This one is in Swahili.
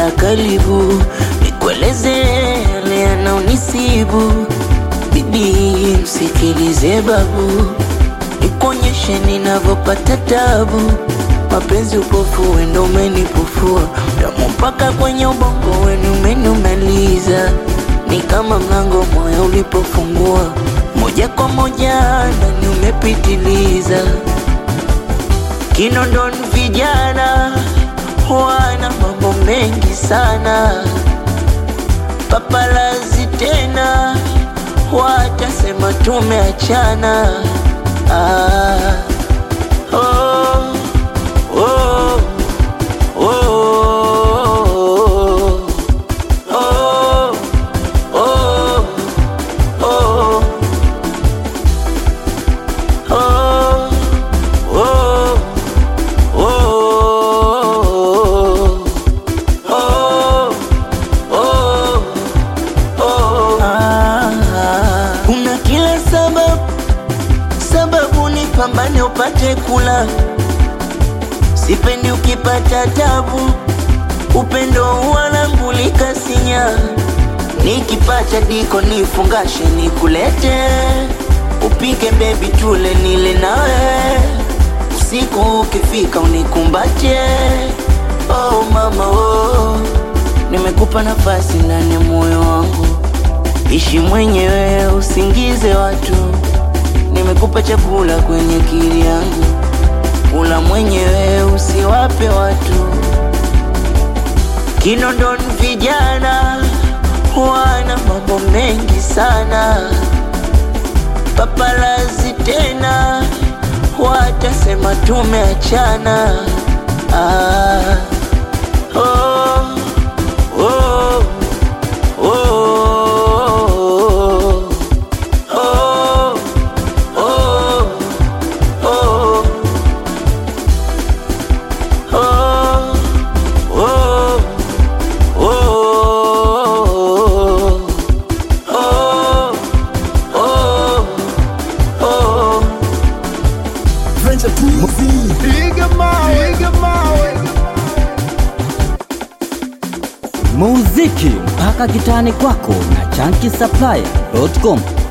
sogea karibu, nikueleze yale yanaonisibu. Bibi msikilize babu, nikuonyeshe ninavyopata tabu. Mapenzi upofu, wendo umenipofua damu mpaka kwenye ubongo wenu umenumaliza. Ni kama mlango moyo ulipofungua, moja kwa moja ndani umepitiliza. Kinondoni vijana wana mambo mengi sana, papalazi tena watasema tumeachana. Ah, oh, oh, oh, oh, oh, oh, oh, oh. Oh, oh, oh, oh, ah. Kuna kila sababu sababu ni pambane upate kula, sipendi ukipata tabu, upendo wanangulika sinya, nikipata diko nifungashe nikulete, upike bebi tule nile nawe usiku ukifika unikumbache. Oh mama oh, nimekupa nafasi ndani ya moyo wangu, ishi mwenyewe usingize watu. Nimekupa chakula kwenye akili yangu, kula mwenyewe usiwape watu. Kinondoni vijana wana mambo mengi sana, papalazi tena watasema tumeachana. Ah, oh, oh, oh, oh, oh, oh, oh, oh, oh, oh, oh. Venture Tuzi. Piga mawe, piga mawe. muziki mpaka kitani kwako na chanki supplier.com